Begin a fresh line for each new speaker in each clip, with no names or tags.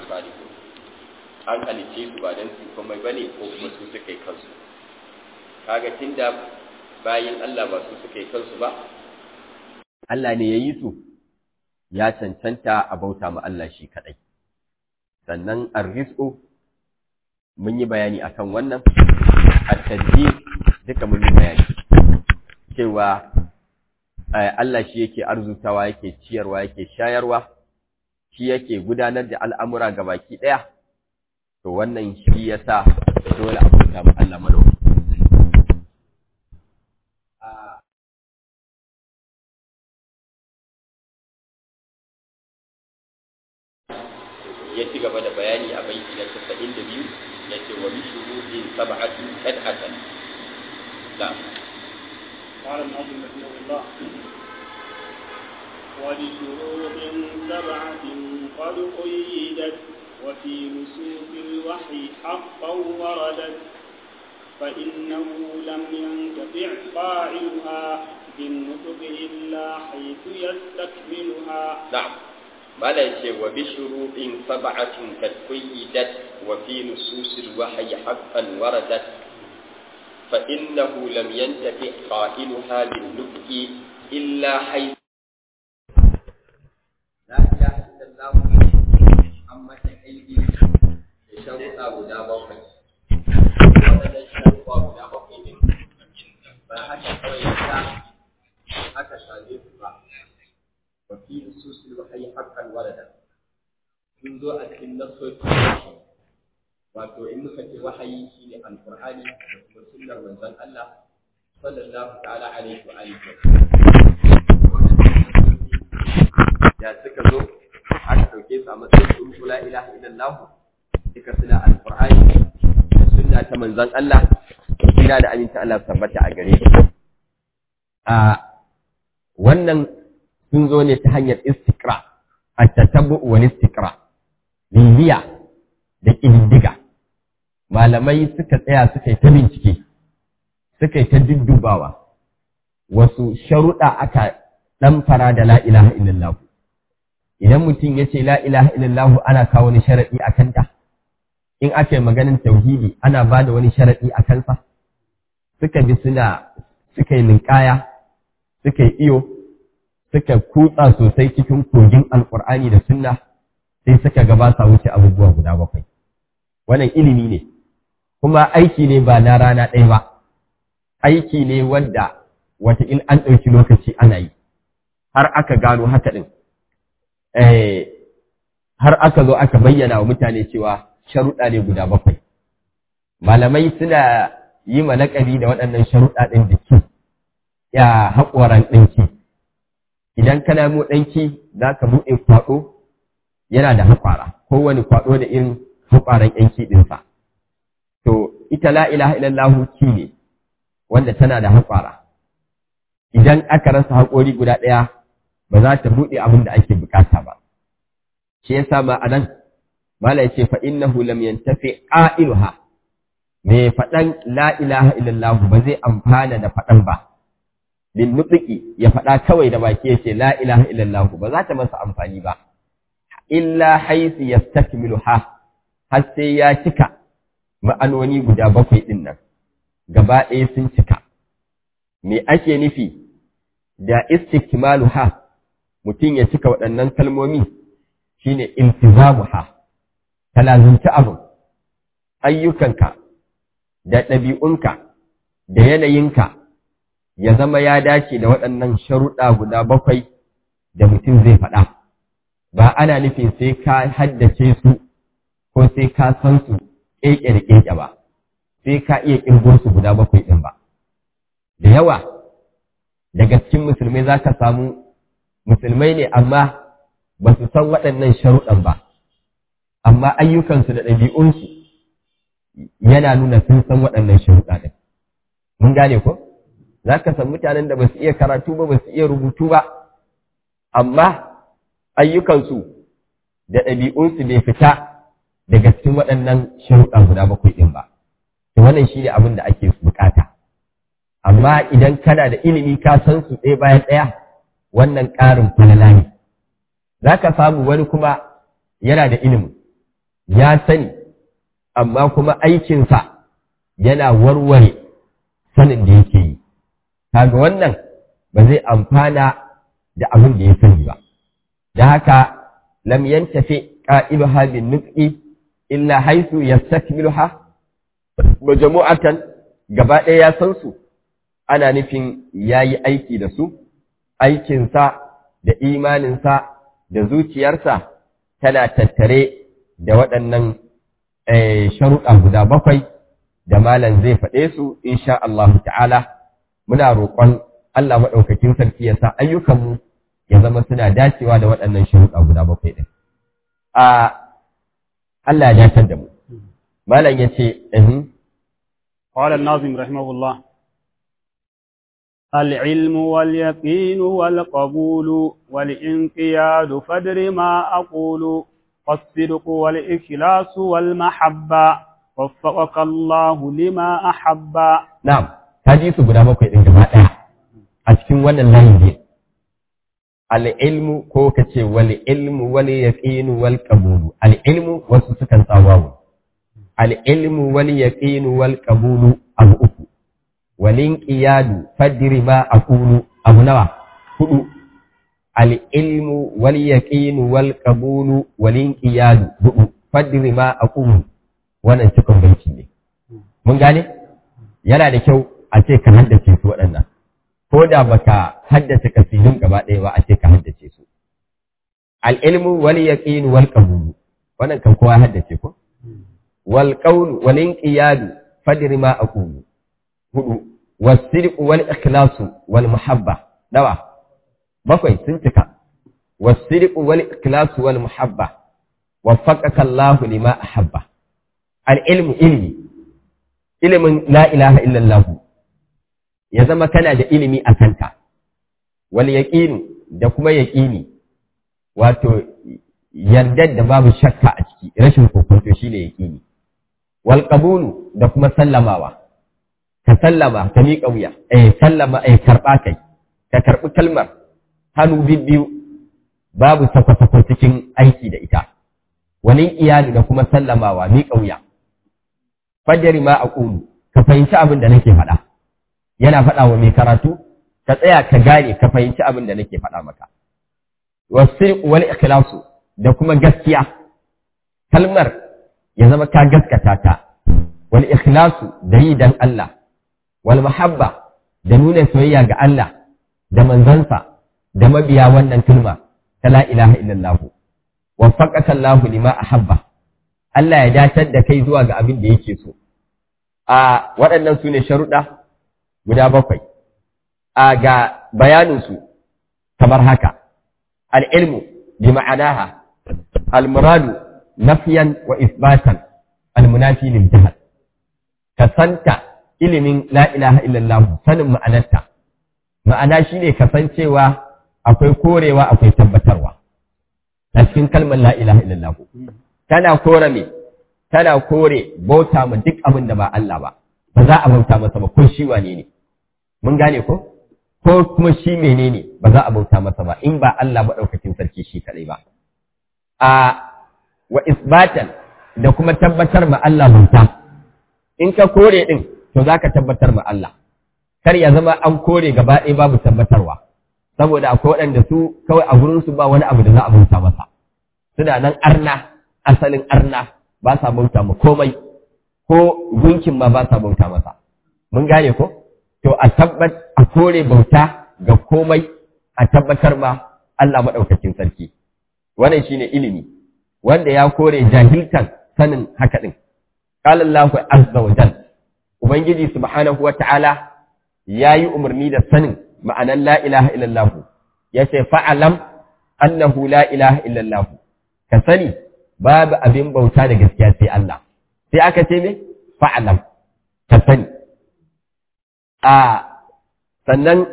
salihu an halice su ba don su komai ba ne ko kuma su suka yi kansu kaga tunda bayan Allah ba su suka yi kansu ba Allah ne ya yi su ya cancanta a bauta ma Allah shi kaɗai sannan arrizqu mun yi bayani akan wannan at-tadbir duka mun yi bayani cewa Allah shi yake arzutawa yake ciyarwa yake shayarwa shi yake gudanar da al'amura ga baki ɗaya to wannan shi yasa dole a bauta ma Allah madauki ya ci gaba da bayani a baiti na 92 yace wa bishuhudin sab'atu qad'atan na'am
قال الناظم رحمه الله ولشروط سبعة قد قيدت وفي نصوص الوحي حقا وردت فإنه لم ينتفع قائلها بالنطق إلا حيث يستكملها
نعم ما لا يشي وبشروط سبعة قد قيدت وفي نصوص الوحي حقا وردت فإنه لم ينتفع قائلها بالنطق إلا حيث لا إله إلا الله أما تحيدي شرطا guda bakwai waɗannan sharuɗa guda bakwai ne ba haka kawai ta aka same su ba wa fi nususil wahyi haqqan warada sun zo a cikin nasoci wato in muka ce wahayi shine alqur'ani da kuma sunnar manzon Allah sallallahu ta'ala alaihi wa alihi ya suka zo aka dauke su a matsayin sun la ilaha illallah duka suna alqur'ani da sunna ta manzon Allah ina da aminta Allah tabbata a gare shi a wannan sun zo ne ta hanyar istiqra at-tatabbu wal istiqra bibiya da ƙididdiga malamai suka tsaya suka yi ta bincike suka yi ta duddubawa wasu sharuɗa aka ɗan fara da la ilaha illallah idan mutum ya ce la ilaha illallah ana kawo wani sharaɗi a kanta in aka yi maganin tauhidi ana ba da wani sharaɗi a kansa suka bi suna suka yi ninkaya suka yi iyo suka kutsa sosai cikin kogin alƙur'ani da sunna sai suka ga ba sa wuce abubuwa guda bakwai wannan ilimi ne kuma aiki ne ba na rana ɗaya ba aiki ne wanda wataƙil an ɗauki lokaci ana yi har aka gano haka ɗin har aka zo aka bayyana wa mutane cewa sharuɗa ne guda bakwai malamai suna yi ma laƙabi da waɗannan sharuɗa ɗin da ki ya haƙoran ɗinki idan ka nemo ɗanki za ka buɗe kwaɗo yana da haƙwara kowane kwaɗo da irin haƙwaran ‘yanki ɗinsa. To, ita la ilaha illallahu ki ne, wanda tana da haƙwara. Idan aka rasa haƙori guda ɗaya, ba za ta buɗe abin da ake bukata ba. Shi yasa ma a nan, Mala ya ce fa innahu lam yantafi ƙa'iluha, mai faɗan la ilaha illallahu ba zai amfana da faɗan ba. Bin nutsiki ya faɗa kawai da baki ya ce la ilaha illallahu ba za ta masa amfani ba. illa haisu ya ha har sai ya cika ma'anoni guda bakwai ɗin nan, gaba ɗaya sun cika. Me ake nufi da istikmalu ha mutum ya cika waɗannan kalmomi shine iltizamu ha, talazunci abu, ayyukanka da ɗabi'unka da yanayinka ya zama ya dace da waɗannan sharuɗa guda bakwai da mutum zai faɗa. ba ana nufin sai ka haddace su ko sai ka san su keke da keke ba sai ka iya kirgo su guda bakwai ɗin ba da yawa daga cikin musulmai za ka samu musulmai ne amma ba su san waɗannan sharuɗan ba amma ayyukansu da ɗabi'unsu yana nuna sun san waɗannan sharuɗa ɗin mun gane ko za ka san mutanen da ba su iya karatu ba ba su iya rubutu ba amma ayyukansu da ɗabi'unsu bai fita daga cikin waɗannan sharuɗa guda bakwai ɗin ba. To wannan shi ne abin da ake bukata. Amma idan kana da ilimi ka san su ɗaya bayan ɗaya, wannan ƙarin falala ne. Za ka samu wani kuma yana da ilimi, ya sani amma kuma aikinsa yana warware sanin da yake yi kaga wannan ba zai amfana da abin da ya sani ba da haka lam yantafi qa'iluha bin nutqi illa haythu yastakmiluha majmu'atan gaba ɗaya ya san su ana nufin yayi aiki da su aikinsa da imaninsa da zuciyarsa tana tattare da waɗannan sharuɗa guda bakwai da malam zai faɗe su insha Allah ta'ala muna roƙon Allah maɗaukakin sarki ya sa ayyukanmu ya zama suna dacewa da waɗannan sharuɗa guda bakwai ɗin. A Allah ya dacar da mu. Malam ya ce,
قال الناظم رحمه الله العلم واليقين والقبول والانقياد فدر ما أقول والصدق والإخلاص والمحبة وفقك الله لما أحب
نعم هذه guda bakwai ɗin gaba ɗaya a cikin wannan layin ne al'ilmu ko ka ce wal ilmu wal yaqinu wal qabulu al'ilmu wasu sukan tsawawo al'ilmu wal yaqinu wal qabulu abu uku walin qiyadu fadri ma aqulu abu nawa hudu al'ilmu wal yaqinu wal qabulu walin qiyadu hudu fadri ma aqulu wannan cikin baiti ne mun gane yana da kyau a ce ka haddace su waɗannan ko da baka haddace kasidun gaba ɗaya ba a ce ka haddace su al-ilmu wal yaqin wal qabul wannan kan kowa haddace ko wal qawl wal inqiyad fadri ma aqulu hudu was sidq wal ikhlas wal muhabba dawa bakwai sun cika was sidq wal ikhlas wal muhabba waffaqaka Allah lima ahabba al-ilmu ilmi ilimin la ilaha illallah ya zama kana da ilimi a kanta, wal yaƙinu da kuma yaƙini, wato yardar da babu shakka a ciki, rashin kokonto shi ne yaƙini, wal ƙabulu da kuma sallamawa, ka sallama, ka miƙa wuya, eh sallama, eh karɓa kai, ka karɓi kalmar hannu biyu babu sako-sako cikin aiki da ita, wani iyali da kuma sallamawa, miƙa wuya. Fajari ma a ƙulu, ka fahimci abin da nake faɗa. yana faɗa wa mai karatu ka tsaya ka gane ka fahimci abin da nake faɗa maka wasirq wal ikhlasu da kuma gaskiya kalmar ya zama ka gaskata ta wal ikhlasu da yi dan Allah wal mahabba da nuna soyayya ga Allah da manzansa da mabiya wannan kalma ta la ilaha illallah waffaqaka Allah lima ahabba Allah ya dacar da kai zuwa ga abin da yake so a waɗannan su ne sharuɗa guda bakwai, a ga bayaninsu kamar haka, al'ilmu bi ma'anaha, al-muradu nafiyan wa isbatan al-munafi lil jahal ka santa ilimin la ilaha illallah sanin ma'anarta ma'ana shine kasancewa akwai korewa akwai tabbatarwa a cikin kalmar la ilaha illallah tana kore me tana kore bauta ma duk abin da ba Allah ba ba za a bauta masa ba ko shi wane ne mun gane ko ko kuma shi menene ba za a bauta masa ba in ba Allah maɗaukakin sarki shi kaɗai ba a wa isbatan da kuma tabbatar ma Allah bauta in ka kore din to za ka tabbatar ma Allah kar ya zama an kore gaba ɗaya babu tabbatarwa saboda akwai waɗanda su kawai a gurinsu ba wani abu da za a bauta masa suna nan arna asalin arna ba sa bauta ma komai ko gunkin ma ba sa bauta masa mun gane ko to a tabbat a kore bauta ga komai a tabbatar ma Allah maɗaukakin sarki wannan shine ilimi wanda ya kore jahiltan sanin haka din qala Allahu azza wa jal ubangiji subhanahu wata'ala yayi umarni da sanin ma'anan la ilaha illallah yace fa'alam annahu la ilaha illallah ka sani babu abin bauta da gaskiya sai Allah sai aka ce me fa'alam ka sani a sannan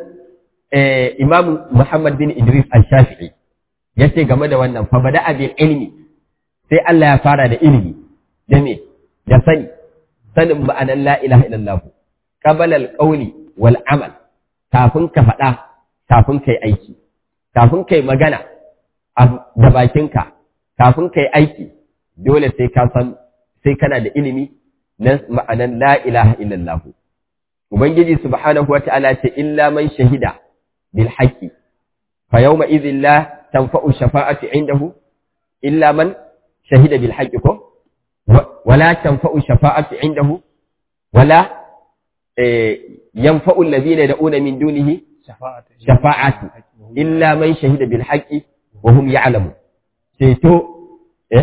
imam Muhammad bin Idris al-Shafi'i ya ce game da wannan fa bada abin ilmi sai Allah ya fara da ilimi da me da sani sanin ma'anan la ilaha illallah qabala al-qawli wal amal kafin ka faɗa kafin kai aiki kafin kai magana da bakinka kafin kai aiki dole sai ka san sai kana da ilimi na ma'anan la ilaha illallah ubangiji subhanahu wata'ala ce illa man shahida bil haqqi fa yawma idhin la tanfa'u shafa'ati indahu illa man shahida bil haqqi ko wala tanfa'u shafa'ati indahu wala yanfa'u alladhina yad'una min dunihi shafa'atu illa man shahida bil haqqi wa hum ya'lamun ceto eh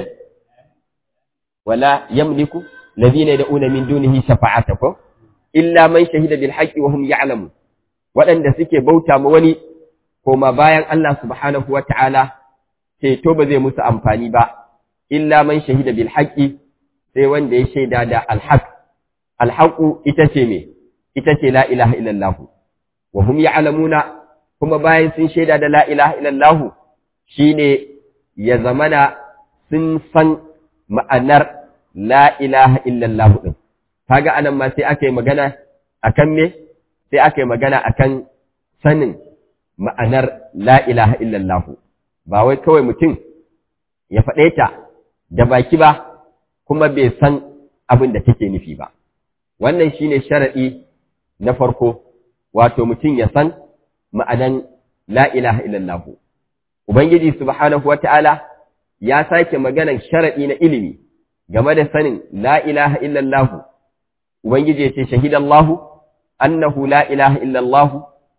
wala yamliku alladhina yad'una min dunihi shafa'ata ko illa man shahida bil haqqi wa hum ya'lamun waɗanda suke bauta ma wani koma bayan Allah subhanahu wa ta'ala ceto ba zai musu amfani ba illa man shahida bil haqqi sai wanda ya shaida da alhaq alhaqu ita ce me ita ce la ilaha illallah wa hum ya'lamuna kuma bayan sun shaida da la ilaha illallah shine ya zamana sun san ma'anar la ilaha illallah din kaga anan ma sai aka yi magana akan me sai aka yi magana akan sanin ma'anar la ilaha illallah ba wai kawai mutum ya faɗe ta da baki ba kuma bai san abin da take nufi ba wannan shine sharadi na farko wato mutum ya san ma'anan la ilaha illallah ubangiji subhanahu wata'ala ya sake maganan sharadi na ilimi game da sanin la ilaha illallah ubangiji ya ce shahidallahu annahu la ilaha illallah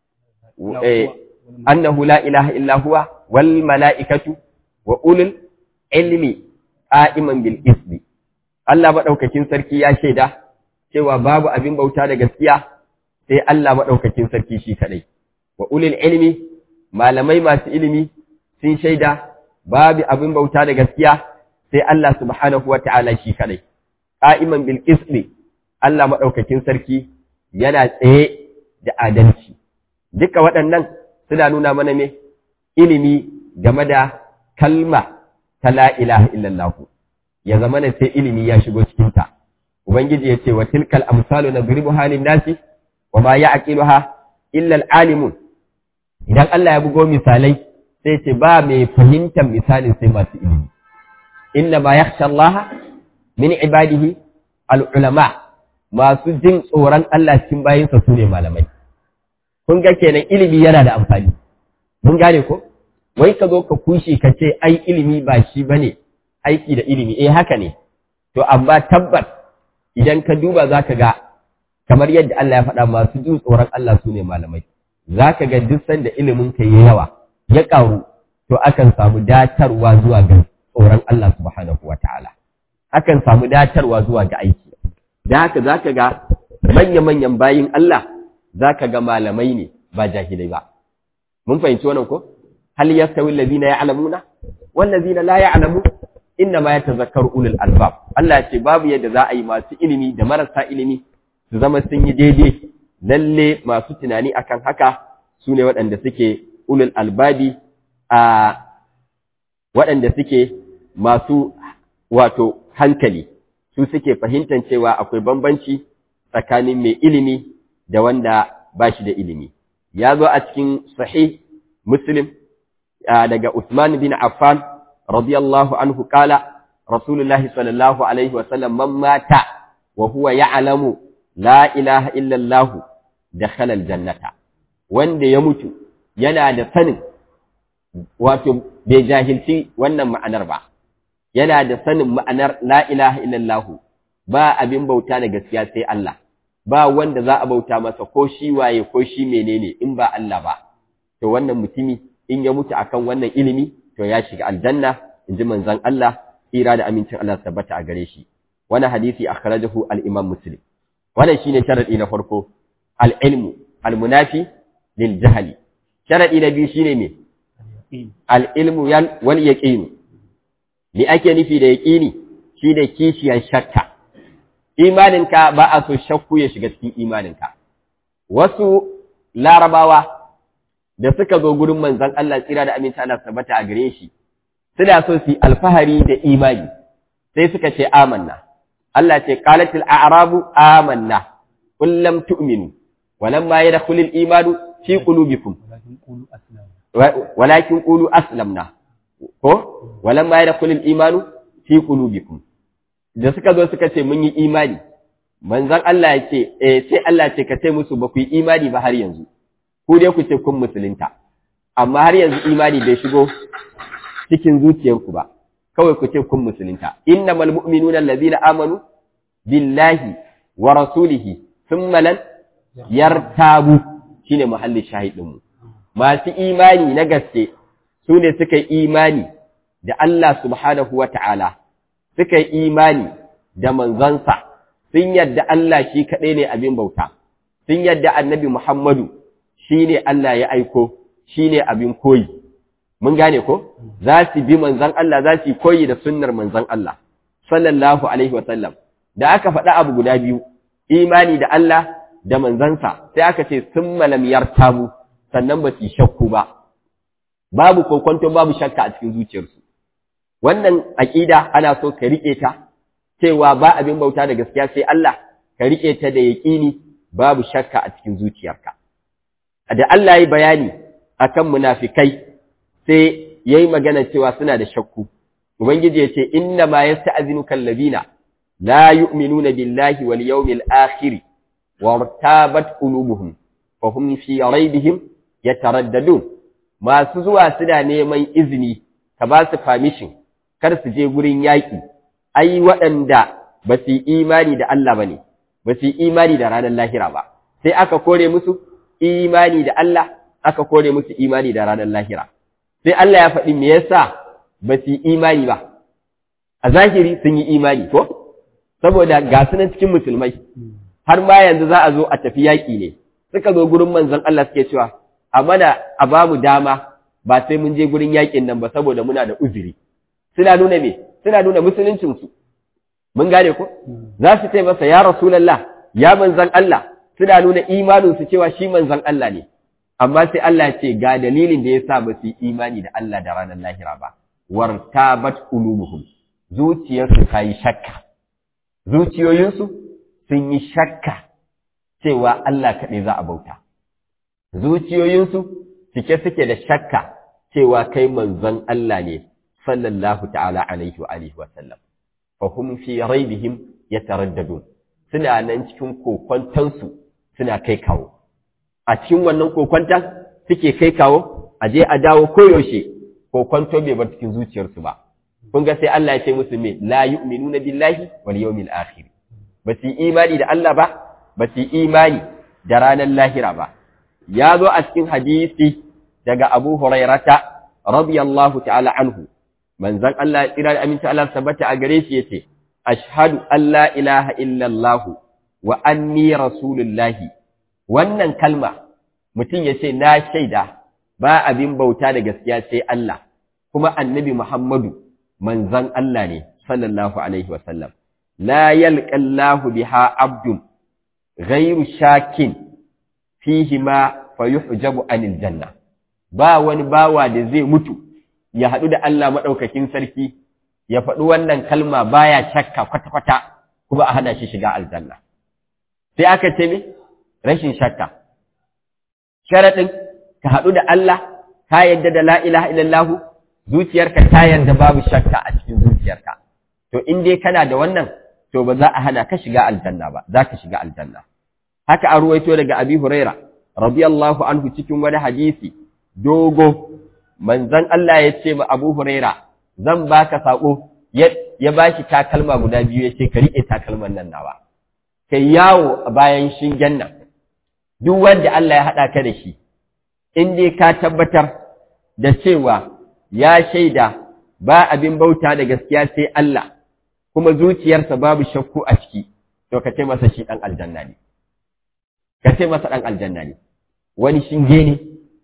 annahu la ilaha illa huwa wal mala'ikatu wa ulul ilmi qa'iman bil ismi Allah madaukakin sarki ya shaida cewa babu abin bauta da gaskiya sai Allah madaukakin sarki shi kadai wa ulul ilmi malamai masu ilimi sun shaida babu abin bauta da gaskiya sai Allah subhanahu wata'ala shi kadai qa'iman bil ismi Allah madaukakin sarki yana tsaye da adalci duka waɗannan suna nuna mana me ilimi game da kalma ta la ilaha illallah ya zama ne sai ilimi ya shigo cikin ta ubangiji ya ce wa tilkal amsalu nadribu halin nasi wa ma ya'qiluha illa al-alimun idan Allah ya bugo misalai sai ce ba mai fahimtar misalin sai masu ilimi inna ma yakhsha Allah min ibadihi al-ulama masu jin tsoron Allah cikin bayinsa su ne malamai kun ga kenan ilimi yana da amfani mun gane ko wai ka zo ka kushe ka ce ai ilimi ba shi bane aiki da ilimi eh haka ne to amma tabbas idan ka duba zaka ga kamar yadda Allah ya faɗa masu jin tsoron Allah su ne malamai zaka ga duk sanda ilimin ka yi yawa ya ƙaru to akan samu datarwa zuwa ga tsoron Allah subhanahu wataala akan samu datarwa zuwa ga aiki da haka zaka ga manya-manyan bayin Allah zaka ga malamai ne ba jahilai ba mun fahimci wannan ko hal yastawi alladhina ya'lamuna wal ladhina la ya'lamu inna ma yatazakkaru ulul albab Allah ce babu yadda za a yi masu ilimi da marasa ilimi su zama sun yi daidai lalle masu tunani akan haka su ne waɗanda suke ulul albabi a waɗanda suke masu wato hankali su suke fahimtar cewa akwai bambanci tsakanin mai ilimi da wanda ba shi da ilimi ya zo a cikin sahih muslim daga Usman bin Affan radiyallahu anhu kala Rasulullah sallallahu alaihi wa sallam man mata wa huwa ya'lamu la ilaha illa Allah dakhala aljannata wanda ya mutu yana da sanin wato bai jahilci wannan ma'anar ba yana da sanin ma'anar la ilaha illa Allah ba abin bauta da gaskiya sai Allah ba wanda za a bauta masa ko shi waye ko shi menene in ba Allah ba to wannan mutumi in ya mutu akan wannan ilimi to ya shiga aljanna in ji manzon Allah tsira da amincin Allah tabbata a gare shi wannan hadisi akhrajahu al-Imam Muslim wannan shine sharadi na farko al-ilmu al-munafi lil jahli sharadi na biyu shine me al-ilmu wal yaqin li ake nufi da yaqini shine kishiyan shakka imaninka ba a so shakku ya shiga cikin imaninka wasu larabawa da suka zo gurin manzon Allah tsira da aminta Allah tabbata a gare shi suna so su alfahari da imani sai suka ce amanna Allah ce qalatil a'rabu amanna qul lam tu'minu walamma yadkhulu al-imanu fi qulubikum walakin qulu aslamna ko walamma yadkhulu al-imanu fi qulubikum da suka zo suka ce mun yi imani manzon Allah ya ce eh sai Allah ce ka ce musu ba ku yi imani ba har yanzu ku dai ku ce kun musulunta amma har yanzu imani bai shigo cikin zuciyarku ba kawai ku ce kun musulunta innamal mu'minuna allazina amanu billahi wa rasulihi thumma lan yartabu shine muhallin shahidin mu masu imani na gaske su ne suka yi imani da Allah subhanahu wa ta'ala suka yi imani da manzansa sun yadda Allah shi kaɗai ne abin bauta sun yadda annabi Muhammadu shi ne Allah ya aiko shi ne abin koyi mun gane ko za su bi manzan Allah za su koyi da sunnar manzan Allah sallallahu alaihi wasallam da aka faɗa abu guda biyu imani da Allah da manzansa sai aka ce sun malam yartabu sannan ba su shakku ba babu kokonto babu shakka a cikin zuciyarsu wannan aƙida ana so ka riƙe ta cewa ba abin bauta da gaskiya sai Allah ka riƙe ta da yaƙini babu shakka a cikin zuciyarka da Allah ya bayani akan munafikai sai yayi magana cewa suna da shakku ubangiji ya ce inna ma yasta'zinuka allazina la yu'minuna billahi wal yawmil akhir wartabat qulubuhum fa hum fi raibihim yataraddadun masu zuwa suna neman izini ka ba su permission kar su je gurin yaƙi ai waɗanda ba su yi imani da Allah ba ne ba su yi imani da ranar lahira ba sai aka kore musu imani da Allah aka kore musu imani da ranar lahira sai Allah ya faɗi me yasa ba su yi imani ba a zahiri sun yi imani ko saboda ga su nan cikin musulmai har ma yanzu za a zo a tafi yaƙi ne suka zo gurin manzon Allah suke cewa a mana a ba mu dama ba sai mun je gurin yaƙin nan ba saboda muna da uzuri suna nuna me suna nuna musuluncinsu mun gane ko za su ce masa ya rasulallah ya manzan Allah suna nuna imaninsu cewa shi manzan Allah ne amma sai Allah ya ce ga dalilin da yasa ba su yi imani da Allah da ranar lahira ba wartabat qulubuhum zuciyarsu ta yi shakka zuciyoyinsu sun yi shakka cewa Allah kaɗai za a bauta zuciyoyinsu cike suke da shakka cewa kai manzon Allah ne sallallahu ta'ala alaihi wa alihi wa sallam fa hum fi raibihim yataraddadun suna nan cikin kokwantansu suna kai kawo a cikin wannan kokwantan suke kai kawo a je a dawo koyaushe kokwanto bai bar cikin zuciyarsu ba kun ga sai Allah ya ce musu me la yu'minuna billahi wal yawmil akhir ba su imani da Allah ba ba su imani da ranar lahira ba ya zo a cikin hadisi daga Abu Hurairata radiyallahu ta'ala anhu manzon Allah ya tsira da aminci Allah tabbata a gare shi yace ashhadu an la ilaha illallah wa anni rasulullahi wannan kalma mutum yace na shaida ba abin bauta da gaskiya sai Allah kuma annabi Muhammadu manzon Allah ne sallallahu alaihi wa sallam la yalqa Allah biha abdun ghayru shakin fihi ma fayuhjabu anil janna ba wani bawa da zai mutu ya haɗu da Allah maɗaukakin sarki ya faɗi wannan kalma baya shakka kwata-kwata kuma a hana shi shiga aljanna sai aka ce me rashin shakka sharaɗin ka haɗu da Allah ka yadda da la ilaha illallah zuciyarka ta yarda babu shakka a cikin zuciyarka to in dai kana da wannan to ba za a hana ka shiga aljanna ba za ka shiga aljanna haka an ruwaito daga abi huraira radiyallahu anhu cikin wani hadisi dogo manzon Allah ya ce ma Abu Huraira zan baka sako ya bashi takalma guda biyu ya ce ka rike takalman nan nawa kai yawo a bayan shingen nan duk wanda Allah ya hada ka da shi in dai ka tabbatar da cewa ya shaida ba abin bauta da gaskiya sai Allah kuma zuciyarsa babu shakku a ciki to ka ce masa shi dan aljanna ne ka ce masa dan aljanna ne wani shinge ne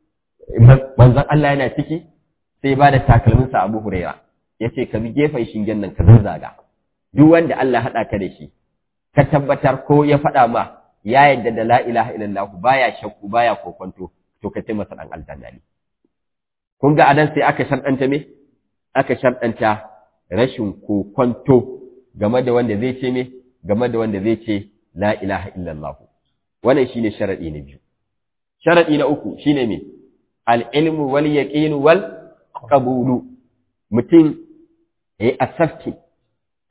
manzon Allah yana ciki sai ba da takalminsa Abu Huraira ya ce ka bi gefen shingen nan ka zazzaga duk wanda Allah haɗa ka da shi ka tabbatar ko ya faɗa ma ya yadda da la ilaha illallah baya shakku baya kokonto to ka ce masa dan aljanna ne kun ga adan sai aka sharɗanta me aka sharɗanta rashin kokonto game da wanda zai ce me game da wanda zai ce la ilaha illallah wannan shine sharadi na biyu sharadi na uku shine me al-ilmu wal yaqinu wal qabulu mutum yayi asafti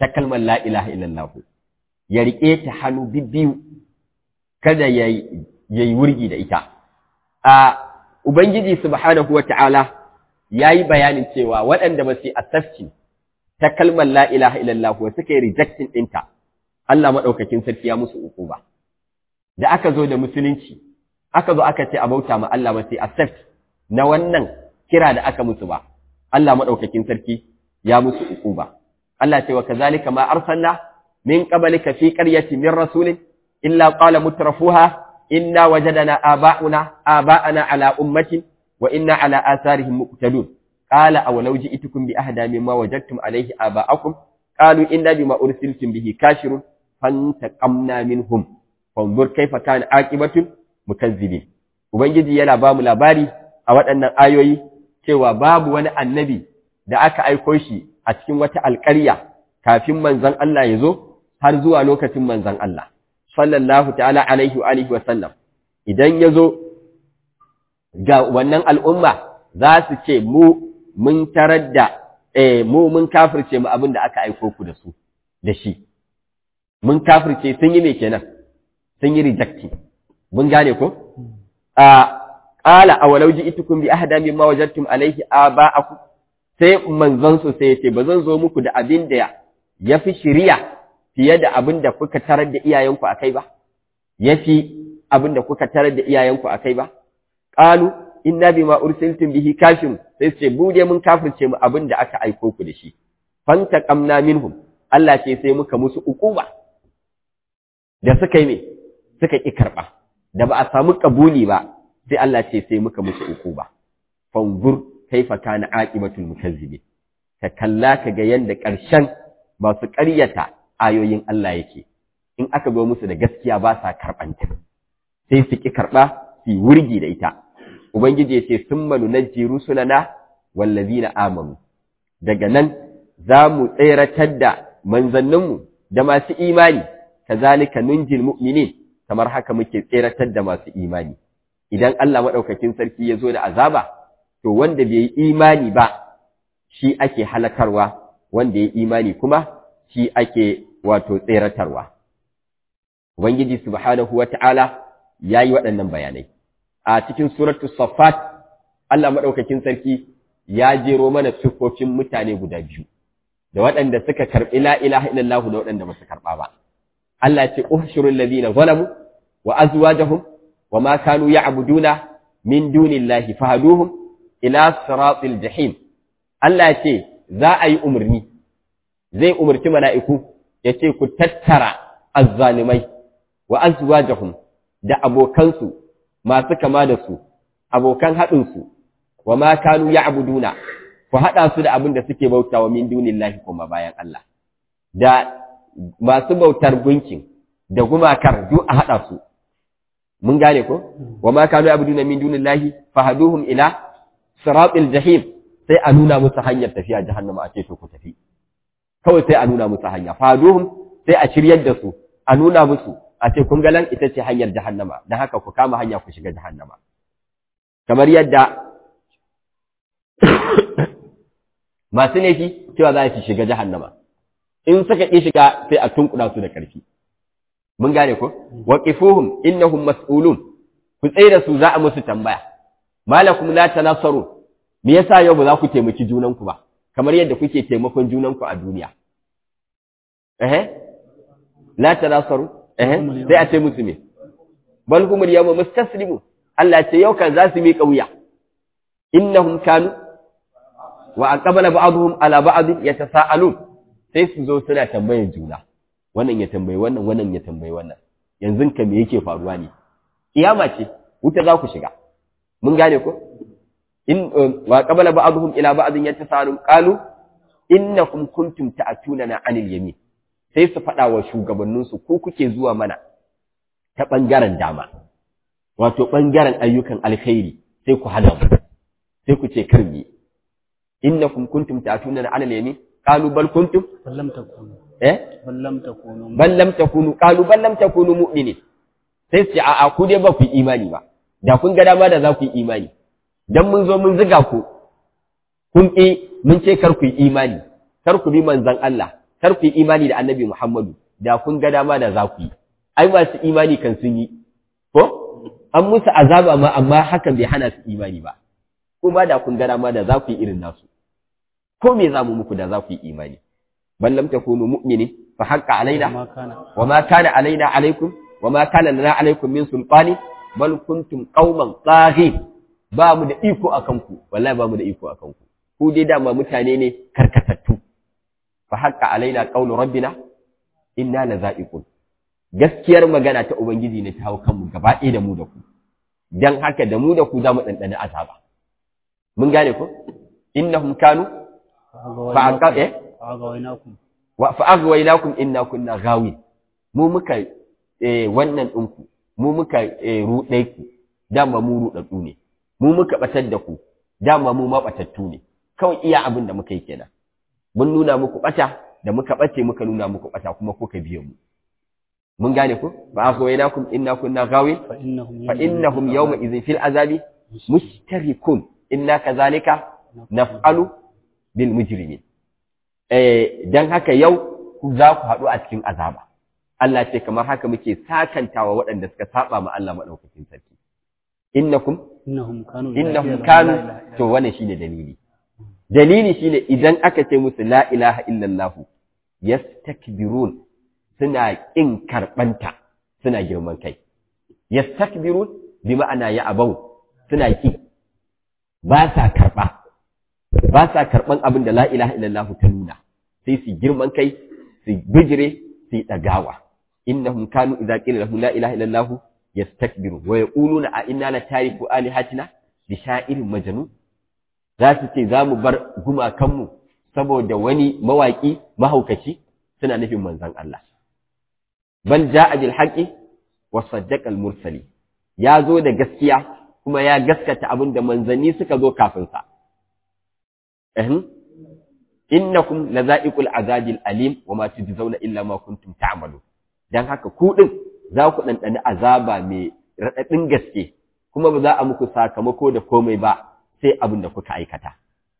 ta kalmar la ilaha illallah ya riƙe ta hannu bibbiyu kada ya yi wurgi da ita a ubangiji subhanahu wata'ala ya yi bayanin cewa waɗanda ba su yi asafci ta kalmar la ilaha illallah suka yi rejectin ɗinta Allah maɗaukakin sarki ya musu uku ba da aka zo da musulunci aka zo aka ce a bauta ma Allah ba sai accept na wannan kira da aka musu ba Allah maɗaukakin sarki ya musu uku ba Allah ce wa kazalika ma arsalna min qablika fi qaryatin min rasulin illa qala mutrafuha inna wajadna aba'una aba'ana ala ummatin wa inna ala atharihim muqtadun qala aw law ji'tukum bi ahda mimma wajadtum alayhi aba'akum qalu inna bima ursiltum bihi kashirun fantaqamna minhum fanzur kaifa kana aqibatul mukazzibin ubangiji yana ba mu labari a waɗannan ayoyi cewa babu wani annabi da aka aiko shi a cikin wata alƙarya kafin manzon Allah ya zo har zuwa lokacin manzon Allah sallallahu ta'ala alaihi wa alihi wa sallam idan ya zo ga wannan al'umma za su ce mu mun tarar da eh mu mun kafirce mu abin da aka aiko ku da su da shi mun kafirce sun yi me kenan sun yi rejecting mun gane ko a qala awalau ji'tukum bi ahda mimma wajadtum alayhi aba'akum sai manzon su sai yace bazan zo muku da abin da yafi shiriya fiye da abin da kuka tarar da iyayenku akai ba yafi abin da kuka tarar da iyayenku akai ba qalu inna bima ursiltum bihi kafirun sai ce bude mun kafirce mu abin da aka aiko ku da shi fantaqamna minhum Allah ce sai muka musu ukuba da suka yi me suka ƙi karɓa, da ba a samu ƙabuli ba, sai Allah ce sai muka musu uku ba. Fangur kaifa kana aqibatul mukazzibi. Ka kalla ka ga yanda ƙarshen masu ƙaryata ayoyin Allah yake. In aka zo musu da gaskiya ba sa karɓanta. Sai su ƙi karɓa su wurgi da ita. Ubangiji ya ce sun manu najji rusulana wallazina amanu. Daga nan za mu tseratar da manzanninmu da masu imani kazalika nunjil mu'minin kamar haka muke tseratar da masu imani idan Allah madaukakin sarki ya zo da azaba to wanda bai yi imani ba shi ake halakarwa wanda ya imani kuma shi ake wato tseratarwa ubangiji subhanahu wata'ala yayi waɗannan bayanai a cikin suratul saffat Allah madaukakin sarki ya jero mana siffofin mutane guda biyu da waɗanda suka karɓi la ilaha illallah da waɗanda ba su karɓa ba Allah ce uhshurul ladina zalamu wa azwajuhum wa ma kanu ya'buduna min dunillahi fahduhum ila siratil jahim Allah ce za a yi umarni zai umarci mala'iku ya ce ku tattara azzalimai wa azwajuhum da abokansu masu kama da su abokan haɗinsu wa ma kanu ya'buduna ku haɗa su da abin da suke bautawa min dunillahi kuma bayan Allah da masu bautar gunkin da gumakar duk a haɗa su mun gane ko wa ma kanu abuduna min dunillahi fahaduhum ila siratil jahim sai a nuna musu hanyar tafiya jahannama a ce to ku tafi kawai sai a nuna musu hanya fahaduhum sai a shiryar da su a nuna musu a ce kun galan ita ce hanyar jahannama dan haka ku kama hanya ku shiga jahannama kamar yadda masu laifi cewa za su shiga jahannama in suka ƙi shiga sai a tunkuɗa su da ƙarfi mun gane ko waqifuhum innahum mas'ulun ku tsaye da su za a musu tambaya malakum la tanasaru me yasa yau ba za ku taimaki junanku ba kamar yadda kuke taimakon junanku a duniya eh la tanasaru eh sai a ce musu me bal humul yawma mustaslimun Allah ce yau kan za su miƙa wuya innahum kanu wa aqbala ba'dhum ala ba'd yatasaalun sai su zo suna tambayar juna wannan ya tambayi wannan wannan ya tambayi wannan yanzu ka me yake faruwa ne kiyama ce wuta za ku shiga mun gane ko in wa qabala ba'dhum ila ba'dhin yatasalun qalu innakum kuntum ta'tunana 'anil yamin sai su faɗa wa shugabannin su ko kuke zuwa mana ta bangaren dama wato bangaren ayyukan alkhairi sai ku hana mu sai ku ce karbi innakum kuntum ta'tunana 'anil yamin qalu bal kuntum
bal lam takunu
eh
bal lam takunu
bal lam takunu qalu bal lam takunu mu'minin sai su ce a'a ku dai ba ku yi imani ba da kun ga dama da za ku yi imani dan mun zo mun ziga ku kun ƙi mun ce kar ku yi imani kar ku bi manzon Allah kar ku yi imani da annabi Muhammadu da kun ga dama da za ku yi ai masu imani kan sun yi ko an musu azaba ma amma hakan bai hana su imani ba kuma da kun ga dama da za ku yi irin nasu ko me za mu muku da za ku yi imani bal lam takunu mu'minin fa haqqa alaina
ma kana
wa ma kana alaina alaikum wa ma kana lana alaikum min sultani bal kuntum qauman taghin ba mu da iko akan ku wallahi ba mu da iko akan ku ku dai dama mutane ne karkatattu fa haqqa alaina qawlu rabbina inna laza'iqun gaskiyar magana ta ubangiji ne ta hau kanmu gaba ɗaya da mu da ku dan haka da mu da ku za mu ɗanɗana azaba mun gane ko innahum kanu fa aqqa eh
agawainakum
wa fa aghwaynakum inna kunna ghawin mu muka eh, wannan ɗinku mu muka eh, ruɗe ku dama mu ruɗaɗɗu ne mu muka ɓatar da ku dama mu maɓatattu ne kawai iya abin da muka yi kenan mun nuna muku ɓata da muka ɓace muka nuna muku ɓata kuma kuka biye mu mun gane ku fa aghwaynakum inna kunna ghawin
fa innahum
fa innahum yawma idhin fil azabi mushtarikun inna kadhalika naf'alu bil mujrimin eh dan haka yau ku za ku haɗu a cikin azaba Allah ce kamar haka muke sakantawa waɗanda suka saba ma Allah madaukakin sarki innakum
innahum kanu
innahum kanu to wannan shine dalili dalili shine idan aka ce musu la ilaha illallah yastakbirun suna kin karbanta suna girman kai yastakbirun bi ma'ana ya abau suna ki ba sa karba ba sa karban abin da la ilaha illallah ta nuna sai su girman kai su bijire su yi dagawa innahum kanu idza qila lahum la ilaha illallah yastakbiru wa yaquluna a inna la tariku alihatina bi sha'irin majnun za su ce za mu bar gumakanmu saboda wani mawaƙi mahaukaci suna nufin manzon Allah bal ja'a bil haqqi wa saddaqa al mursali ya zo da gaskiya kuma ya gaskata abin da manzanni suka zo kafin sa ehm innakum laza'iqul azabil alim wa ma tujzauna illa ma kuntum ta'malun dan haka ku din za ku ɗanɗani azaba mai raɗaɗin gaske kuma ba za a muku sakamako da komai ba sai abin da kuka aikata.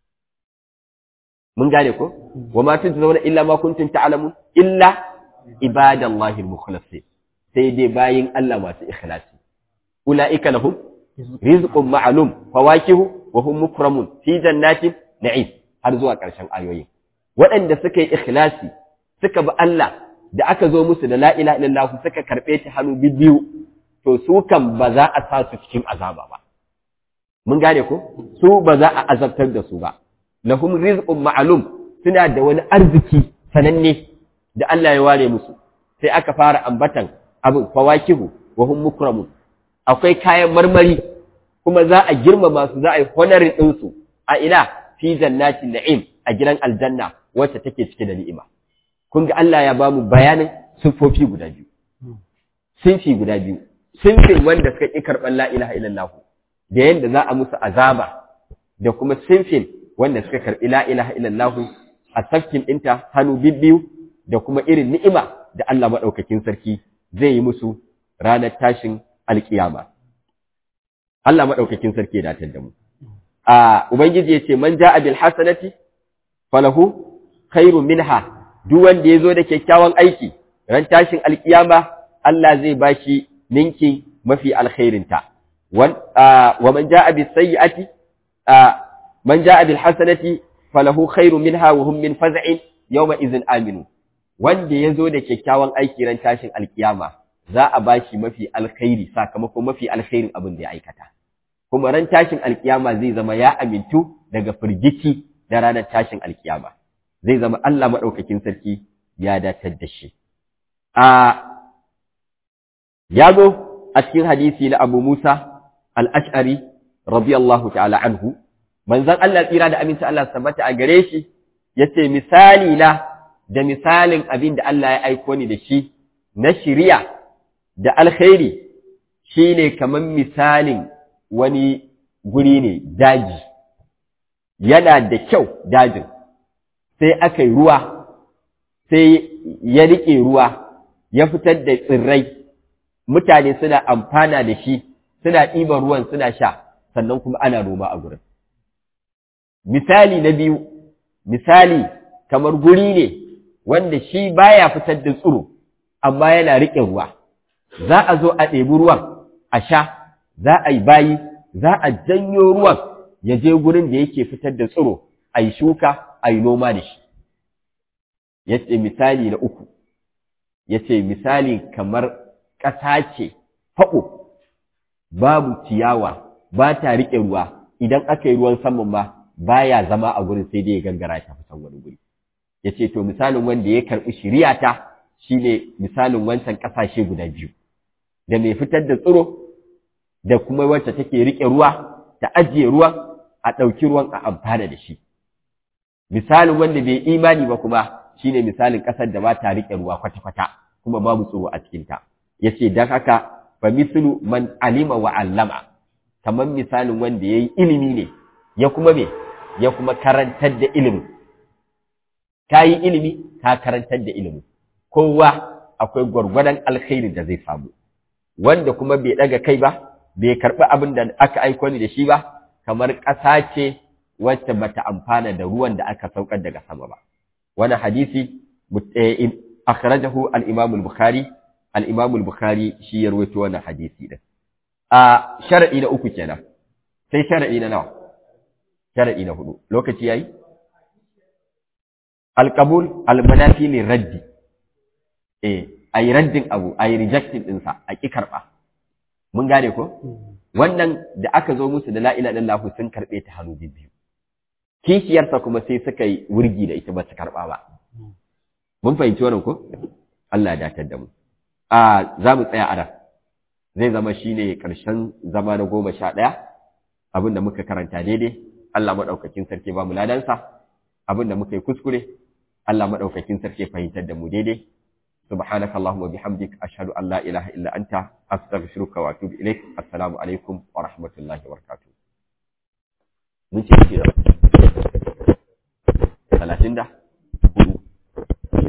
Mun gane ko? Wa ma tun zauna illa ma kuntum ta'lamun illa ibadallahi al-mukhlasin sai dai bayin Allah masu ikhlasi. Ulaika lahum rizqun ma'lum fawakihu wa hum mukramun fi jannatin na'im har zuwa ƙarshen ayoyin. Waɗanda suka yi ikhlasi suka bi Allah da aka zo musu da la ilaha illallah suka karɓe ta hannu biyu to su kan ba za a sa su cikin azaba ba mun gane ko su ba za a azabtar da su ba lahum rizqun ma'lum suna da wani arziki sananne da Allah ya ware musu sai aka fara ambatan abin fawakihu wa hum mukramun akwai kayan marmari kuma za a girmama su za a yi honorin din su a ina fi jannatin na'im a gidan aljanna wacce take cike da ni'ima kun ga Allah ya bamu bayanin siffofi guda biyu sinfi guda biyu sinfin wanda suka ƙi karɓar la ilaha illallah da yadda za a musu azaba da kuma sinfin wanda suka karɓi la ilaha illallah a tafkin ɗinta hannu bibbiyu da kuma irin ni'ima da Allah maɗaukakin sarki zai yi musu ranar tashin alƙiyama Allah maɗaukakin sarki ya datar da mu a ubangiji ya ce man ja'a bil hasanati falahu khairun minha duk wanda ya zo da kyakkyawan aiki ran tashin alkiyama Allah zai bashi ninki mafi alkhairinta wa man jaa bis sayyi'ati man jaa bil hasanati falahu khairun minha wa hum min faz'in yawma idhin aminu wanda ya zo da kyakkyawan aiki ran tashin alkiyama za a bashi mafi alkhairi sakamako mafi alkhairin abin da ya aikata kuma ran tashin alkiyama zai zama ya amintu daga firgici da ranar tashin alkiyama zai zama Allah maɗaukakin sarki ya datar da shi. Ya zo a cikin hadisi na Abu Musa al'ash'ari, radiyallahu ta'ala anhu, manzan Allah tsira da aminci Allah tabbata a gare shi, ya ce misali na da misalin abin da Allah ya aiko ni da shi na shiriya da alkhairi shi ne kamar misalin wani guri ne daji, yana da kyau dajin. sai aka yi ruwa, sai ya riƙe ruwa, ya fitar da tsirrai, mutane suna amfana da shi, suna ɗiban ruwan suna sha, sannan kuma ana noma a gurin. Misali na biyu, misali kamar guri ne wanda shi baya fitar da tsiro amma yana riƙe ruwa za a zo a ɗebi ruwan a sha za a yi bayi za a janyo ruwan ya je gurin da yake fitar da tsiro a yi shuka a yi noma da shi ya ce misali na uku ya ce misali kamar ƙasa ce faɓo babu ciyawa ba ta riƙe ruwa idan aka yi ruwan saman ma baya zama a gurin sai dai ya gangara ta fi wani guri ya ce to misalin wanda ya karɓi shiriyata shine misalin wancan ƙasashe guda biyu da mai fitar da tsiro da kuma wacce take riƙe ruwa ta ajiye ruwan a ɗauki ruwan a amfana da shi misalin wanda bai imani ba kuma shine misalin ƙasar da ba ta riƙe ruwa kwata-kwata kuma babu tsiro a cikinta ya ce don haka fa mislu man alima wa allama kamar misalin wanda ya yi ilimi ne ya kuma me ya kuma karantar da ilimi ka yi ilimi ka karantar da ilimi kowa akwai gwargwadon alkhairi da zai samu wanda kuma bai ɗaga kai ba bai karɓi abin da aka aiko ni da shi ba kamar ƙasa ce wacce bata amfana da ruwan da aka saukar daga sama ba wani hadisi akhrajahu al-imam al-bukhari al-imam al-bukhari shi ya rawaito wannan hadisi din a shar'i na uku kenan sai shar'i na nawa shar'i na hudu lokaci yayi al-qabul al-manafi li raddi eh ayi raddin abu ayi rejecting din sa a ki karba mun gane ko wannan da aka zo musu da la ilaha illallah sun karbe ta hannu biyu kishiyarsa kuma sai suka yi wurgi da ita ba su karba ba mun fahimci wannan ko Allah ya datar da mu a za mu tsaya a nan zai zama shine ƙarshen zama na goma sha ɗaya abin da muka karanta daidai Allah maɗaukakin sarki ba mu ladansa abin da muka yi kuskure Allah maɗaukakin sarki fahimtar da mu daidai subhanaka allahumma bihamdik ashhadu an la ilaha illa anta astaghfiruka wa atubu ilaik assalamu alaikum wa rahmatullahi wa barakatuh mun ce talatin da